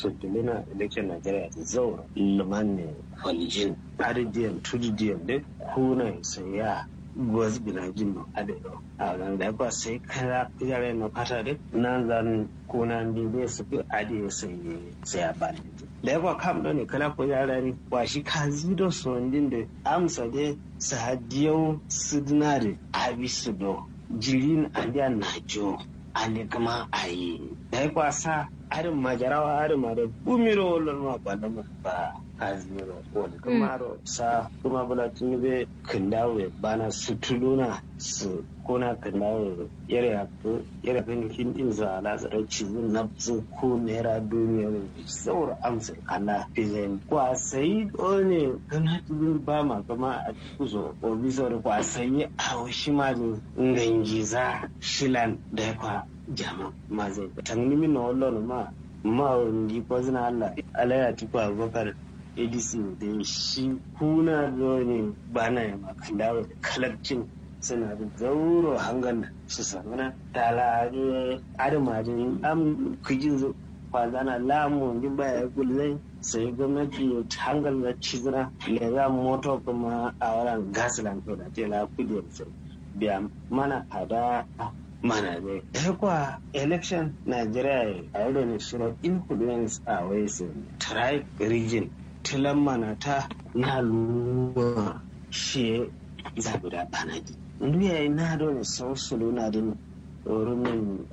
sultulina election nigeria da zaura luman ne falijin aridiyam tudidiyam da kuna sai ya gwas bina jin no adero a nan da ba sai kara yare no kata de nan zan kuna ndi be su bi ade sai sai ya bani da ba kam do ne kala ko yare ni wa shi ka zido so ndin da amsa de sahadiyau sidnare abisu do jirin andiya najo ale kama ayi da ya kwasa arin majarawa arin ma da bumiro wallon ma ba na ba azmiro wani kamaro sa kuma bula tun be kindawe bana su tuluna su kuna kindawe yare ya ko yare kan hindin za ala tsara cizin na su ko naira duniya ne saur amsa kana fizen kwa sai ne kan hatibin ba ma kama a kuzo o bizor kwa sai a washi ma ngangiza shilan da kwa jama ma zai tangni min wallon ma ma ndi ko zina Allah alaya tuku abubakar adc da shi kuna ne ba na yi makan dawo da kalabcin suna da zauro hangan su samuna tala adamajin am kujin zo kwanzana lamu ji baya gullai sai gwamnati ya hangal da cizira da za moto kuma a wurin gasilan to da tela kudiyar sai biya mana ada mana ne ya kwa election nigeria a yau ne shirin influence a wasu tribe region tilan mana ta na luwa she zabi da banadi nduya ina da wani sausulu na din rumin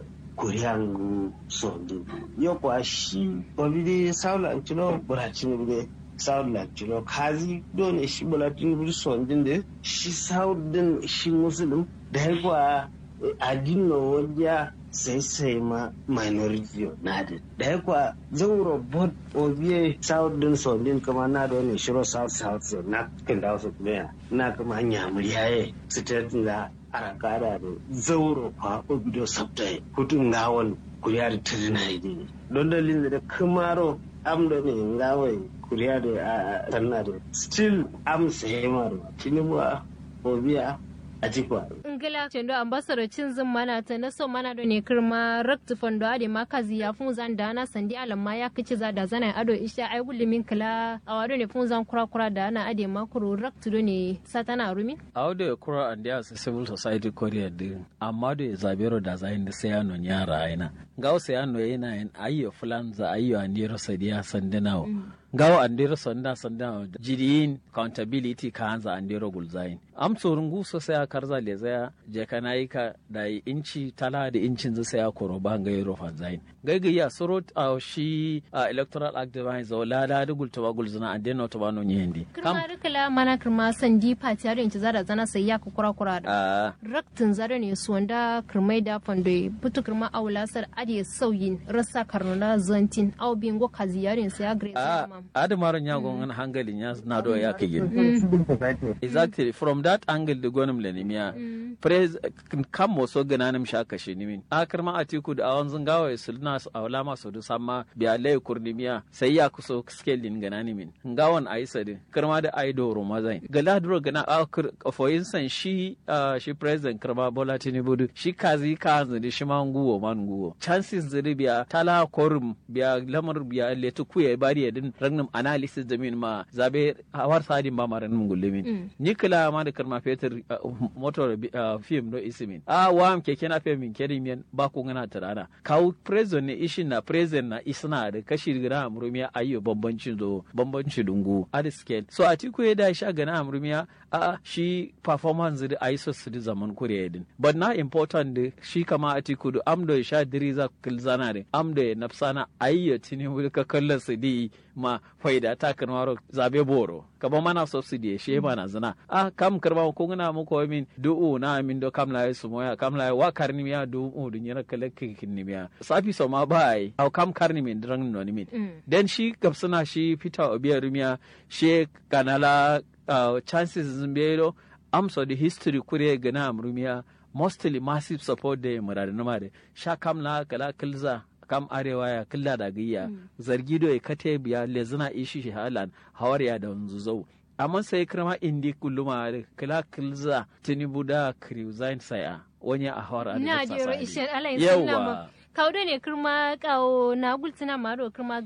kuriyan sondin yau kwa shi obide saula antino buracin bude saula antino kazi dole shi buracin bude sondin da shi saudin shi musulun da ya kwa adin wajen sai sai ma minority na da da ya kwa zauro bot obiye south din so din kuma na da wani shiro south south so na kan da wasu kuma na kuma hanya muryaye su ta da arakada da zauro kwa obido sabtai kutun gawon kuriya da tirina idi don dalilin da kumaro am da ne gawai kuriya da tanna da still am sai ma da tinubu obiya a jikwa. Ngila cendo ambassador cin zin mana ta na so mana da ne kirma rakti fondo ade makazi ya fun zan da na sandi alamma ya kici za da zana ado isha ai gullumin kila a wado ne fun zan kura kura da ana ade makuru rakti do ne satana rumi. A wado kura and ya civil society korea din amma da zabero da zayin da sai ano nyara aina. Ga sai ano yana yin ayyo fulan za ayyo andiro sadiya sandinawo. gawo andiro sonda sonda jidiyin accountability ka hanza andiro gulzayin am tsoron guso sai a karza le zaya je kana yi ka da inci tala da incin zai sai a koro ba ga yoro fanzayin gaigayi a soro a shi a electoral act da bai zo la da gulta ba gulzuna a deno to ba no nyendi kirma rikala mana kirma sandi pati yaro inci zara zana sai ya ku kura kura da raktin zara ne su wanda kirmai da fando butu kirma aula sar ade sauyin rasa karnuna zantin au bingo kazi yarin sai ya grace adamaron ya gongan hangalin ya na do ya kage exactly from that angle da gonum lenimiya praise kam mo so gananum shaka shi nimin akar ma atiku da awan zungawa sulna a wala ma so sama biya lay kurnimiya sai ya kuso skelin gananimin ngawan aisa din karma da aido romazain gala duro gana for instance shi shi president karma bola tinubu shi kazi ka zuri shi ma nguwo man nguwo chances zuri biya tala korum biya lamar biya letu kuya bari ya din ragnum analysis da min ma zabe hawar sadin ba maran mun gullumin ni kila ma da karma fetur motor film do isimin a wa keke na femin kerin ba ko ngana tarana kawo president ne ishin na president na isna da kashi gana amrumiya ayyo bambancin zo bambancin dungu at scale so a tiku ya da sha gana amrumiya a shi performance da ayi so su da zaman kuriya din but na important da shi kama a tiku da amdo sha diriza kilzana da amdo nafsana ayyo tini ka kallon su di ma faida ta karmaro zabe boro kaba mana subsidy she mana zina a kam karma ko ngana mu ko min du'u na min do kam la su moya kam la wa karni miya du'u du nyira kala kin ni miya safi so ma bai au kam karni min drang no ni min den shi gabsuna shi fita obiya rumiya she kanala chances zimbero amso the history kure gana amrumiya mostly massive support da muradin ma da sha kam la kala kilza kam arewa ya killa da gayya zargi do ya kate biya lezina ishi shi halan hawariya da wanzu zau amma sai kirma indi kulluma kila kilza tinubu da kriuzain saya wani a hawar na jero ishe alayin yawa kaudo ne kirma kawo na gultina maro kirma